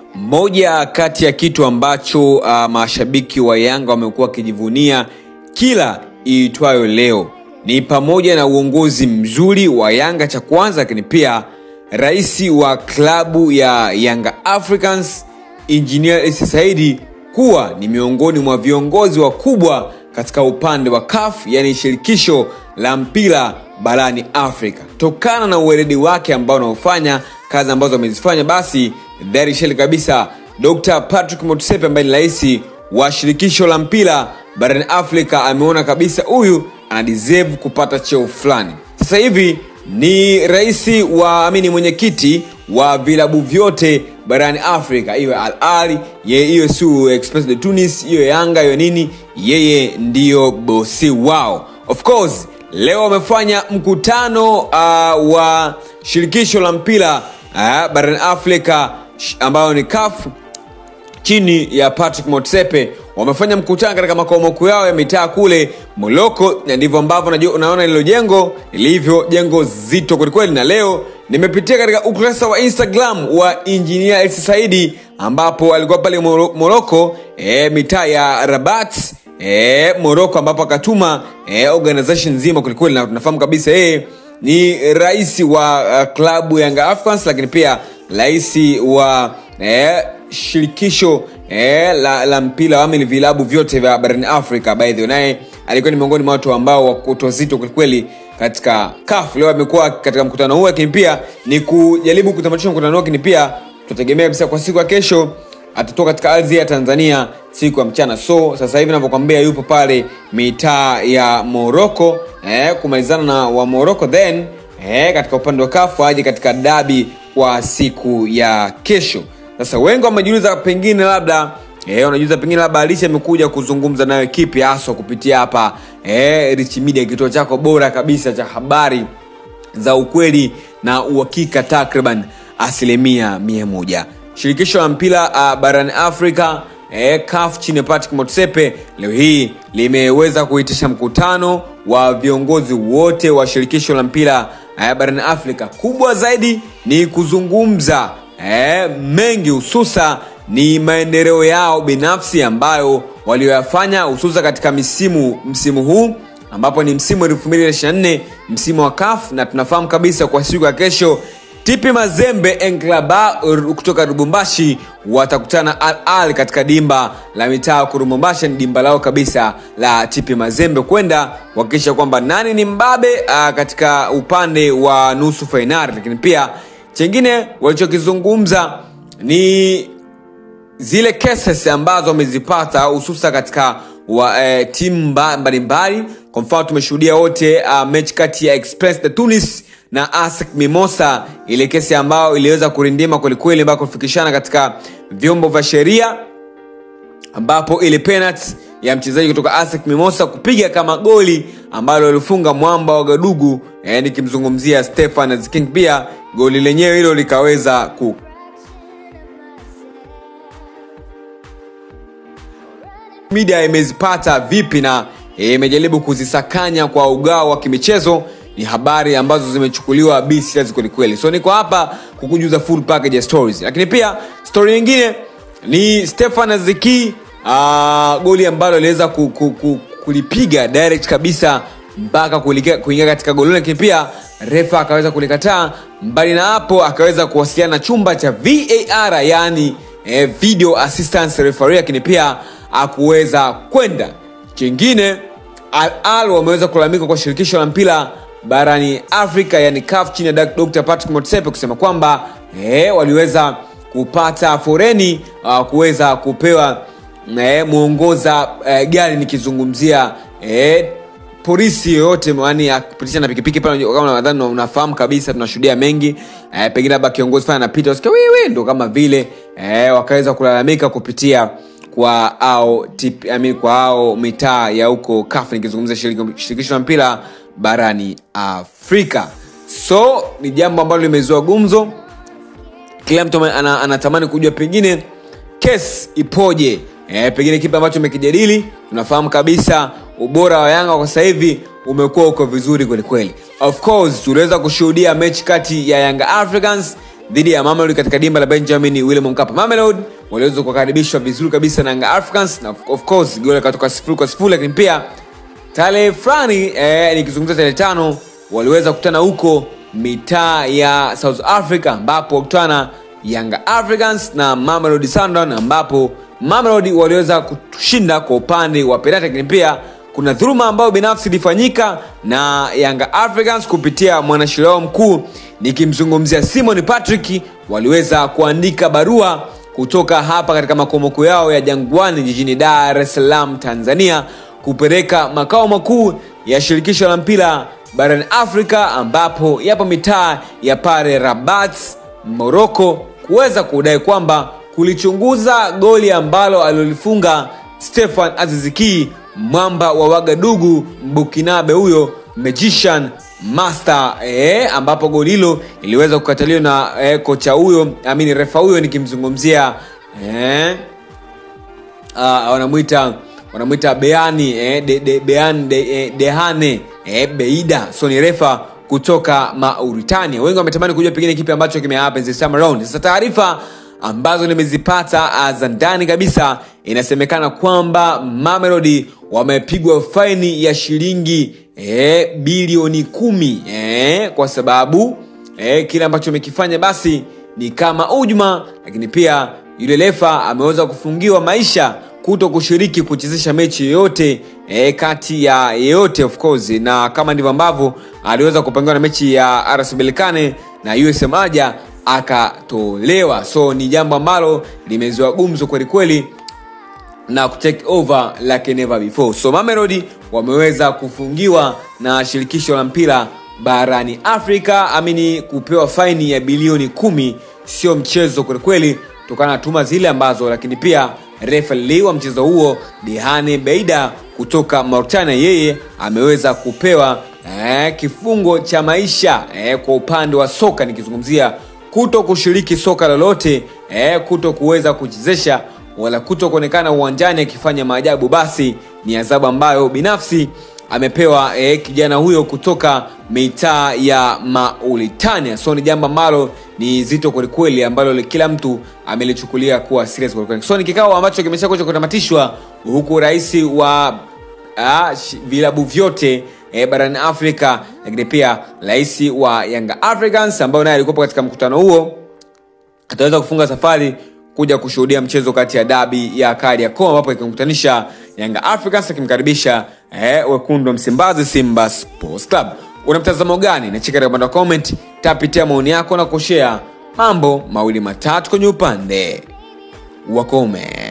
moja kati ya kitu ambacho uh, mashabiki wa yanga wamekuwa wakijivunia kila iitwayo leo ni pamoja na uongozi mzuri wa yanga cha kwanza lakini pia rais wa klabu ya yanga africans engineer Issa saidi kuwa ni miongoni mwa viongozi wakubwa katika upande wa CAF yani shirikisho la mpira barani Afrika. Tokana na uweledi wake ambao unaofanya kazi ambazo amezifanya, basi dhahiri sheli kabisa Dr. Patrick Motsepe ambaye ni rais wa shirikisho la mpira barani Afrika ameona kabisa huyu ana deserve kupata cheo fulani. Sasa hivi ni rais wa amini mwenyekiti wa vilabu vyote barani afrika iwe al ali iwe su express de tunis iwe yanga iwe nini yeye ndiyo bosi wao of course leo wamefanya mkutano uh, wa shirikisho la mpira uh, barani afrika ambayo ni kafu chini ya patrick motsepe wamefanya mkutano katika makao makuu yao ya mitaa kule moloko na ndivyo ambavyo unaona lilo jengo lilivyo jengo zito kwelikweli na leo nimepitia katika ukurasa wa instagram wa injinia elsi saidi ambapo alikuwa pale moroko e, mitaa ya rabat e, moroko ambapo akatuma e, organization nzima kwelikweli na tunafahamu kabisa yeye ni rais wa uh, klabu yanga africans lakini pia rais wa e, shirikisho eh, la, la mpira wami vilabu vyote vya barani afrika baadhi naye alikuwa ni miongoni mwa watu ambao wakutozito kwelikweli katika kaf leo amekuwa katika mkutano huu lakini pia ni kujaribu kutamatisha mkutano huu lakini pia tutategemea kabisa kwa siku ya kesho atatoka katika ardhi ya tanzania siku ya mchana so sasa hivi navyokwambia yupo pale mitaa ya moroko eh, kumalizana na wa moroko then eh, katika upande wa kafu aje katika dabi kwa siku ya kesho sasa wengi wamejiuliza pengine labda e, wanajiuliza pengine labda alishi amekuja kuzungumza nayo kipi haswa kupitia hapa e, rich media kituo chako bora kabisa cha habari za ukweli na uhakika takriban asilimia mia moja shirikisho la mpira uh, barani afrika e, kaf chini ya patrick motsepe leo hii limeweza kuitisha mkutano wa viongozi wote wa shirikisho la mpira uh, barani afrika kubwa zaidi ni kuzungumza eh, mengi hususa ni maendeleo yao binafsi ambayo walioyafanya hususa katika misimu msimu huu ambapo ni msimu 224 msimu wa kaf na tunafahamu kabisa kwa siku ya kesho tipi mazembe enklaba kutoka lubumbashi watakutana al al katika dimba la mitaa kurumbumbasha ni dimba lao kabisa la tipi mazembe kwenda kuhakikisha kwamba nani ni mbabe uh, katika upande wa nusu fainali lakini pia chengine walichokizungumza ni zile cases ambazo wamezipata hususa katika wa, eh, timu mbalimbali kwa mfano tumeshuhudia wote uh, mechi kati ya express de tunis na asec mimosa ile kesi ambayo iliweza kurindima kwelikweli mpaka kufikishana katika vyombo vya sheria ambapo ile penalty ya mchezaji kutoka asec mimosa kupiga kama goli ambalo alifunga mwamba wa gadugu eh, nikimzungumzia stefan king pia goli lenyewe hilo likaweza ku media imezipata vipi na imejaribu e, kuzisakanya kwa ugao wa kimichezo ni habari ambazo zimechukuliwa bcs kwelikweli so niko hapa kukujuza full package ya stories lakini pia story nyingine ni stefan aziki uh, goli ambalo aliweza ku, ku, ku, kulipiga direct kabisa mpaka kuingia katika golini lakini pia refa akaweza kulikataa mbali na hapo akaweza kuwasiliana na chumba cha var yaani eh, video assistance referee lakini pia akuweza kwenda chingine al al wameweza kulalamika kwa shirikisho la mpira barani afrika yani caf chini ya dr patrick motsepe kusema kwamba eh, waliweza kupata foreni uh, kuweza kupewa eh, mwongoza eh, gari nikizungumzia eh, polisi yoyote yani akipitisha na pikipiki pale kama nadhani unafahamu kabisa tunashuhudia mengi eh, pengine labda kiongozi fana anapita usikia wiwi ndo kama vile eh, wakaweza kulalamika kupitia kwa ao tip, I mean, kwa ao mitaa ya huko kaf nikizungumzia shirikisho la mpira barani afrika so ni jambo ambalo limezua gumzo kila mtu ana, anatamani kujua pengine kes ipoje e, pengine kipi ambacho umekijadili tunafahamu kabisa ubora wa yanga kwa sasa hivi umekuwa uko vizuri kwelikweli of course tuliweza kushuhudia mechi kati ya yanga africans dhidi ya Mamelodi katika dimba la Benjamin William Mkapa. Mamelodi waliweza kukaribishwa vizuri kabisa na Yanga Africans na of course goli katoka sifuri kwa sifuri, lakini pia tarehe fulani eh, nikizungumzia tarehe tano waliweza kukutana huko mitaa ya South Africa ambapo wakutana Yanga Africans na Mamelodi Sundowns ambapo Mamelodi waliweza kushinda kwa upande wa penalti, lakini pia kuna dhuluma ambayo binafsi ilifanyika na Yanga Africans kupitia mwanasheria wao mkuu nikimzungumzia Simon Patrick, waliweza kuandika barua kutoka hapa katika makomoko yao ya Jangwani jijini Dar es Salaam, Tanzania kupeleka makao makuu ya shirikisho la mpira barani Afrika ambapo yapo mitaa ya pale Rabat, Morocco kuweza kudai kwamba kulichunguza goli ambalo alilolifunga Stefan Aziziki mwamba wa Wagadugu Mbukinabe huyo magician master eh, ambapo goli hilo iliweza kukataliwa na eh, kocha huyo amini refa huyo nikimzungumzia eh, uh, wanamwita wanamwita Beani eh, de, de, Bean de, eh, Dehane eh, Beida so ni refa kutoka Mauritania. Wengi wametamani kujua pengine kipi ambacho kimehappen this time around. Sasa taarifa ambazo nimezipata za ndani kabisa, inasemekana kwamba Mamelodi wamepigwa faini ya shilingi eh, bilioni kumi eh, kwa sababu eh, kile ambacho amekifanya basi ni kama ujuma, lakini pia yule refa ameweza kufungiwa maisha kuto kushiriki kuchezesha mechi yoyote e, kati ya yeyote of course, na kama ndivyo ambavyo aliweza kupangiwa na mechi ya RS Berkane na USM Alger akatolewa. So ni jambo ambalo limezua gumzo kweli kweli na kutake over like never before. So Mamelodi wameweza kufungiwa na shirikisho la mpira barani Afrika, amini kupewa faini ya bilioni kumi, sio mchezo kwelikweli, kutokana na tuma zile ambazo, lakini pia refali wa mchezo huo Dihane Beida kutoka Mauritania, yeye ameweza kupewa eh, kifungo cha maisha eh, kwa upande wa soka, nikizungumzia kuto kushiriki soka lolote eh, kuto kuweza kuchezesha wala kuto kuonekana uwanjani akifanya maajabu, basi ni adhabu ambayo binafsi amepewa eh, kijana huyo kutoka mitaa ya Mauritania. So ni jambo ambalo ni zito kwelikweli, ambalo kila mtu amelichukulia kuwa serious kwelikweli. So ni kikao ambacho kimeshakuja kutamatishwa, huku rais wa ah, vilabu vyote eh, barani Afrika, lakini pia rais wa Yanga Africans ambayo naye alikuwa katika mkutano huo ataweza kufunga safari kuja kushuhudia mchezo kati ya dabi ya Kariakoo ambapo ikimkutanisha Yanga Africans akimkaribisha eh, wekundu wa Msimbazi Simba Sports Club. Una mtazamo gani? Nacheka katika upande wa comment, tapitia maoni yako na kushare mambo mawili matatu kwenye upande wa comment.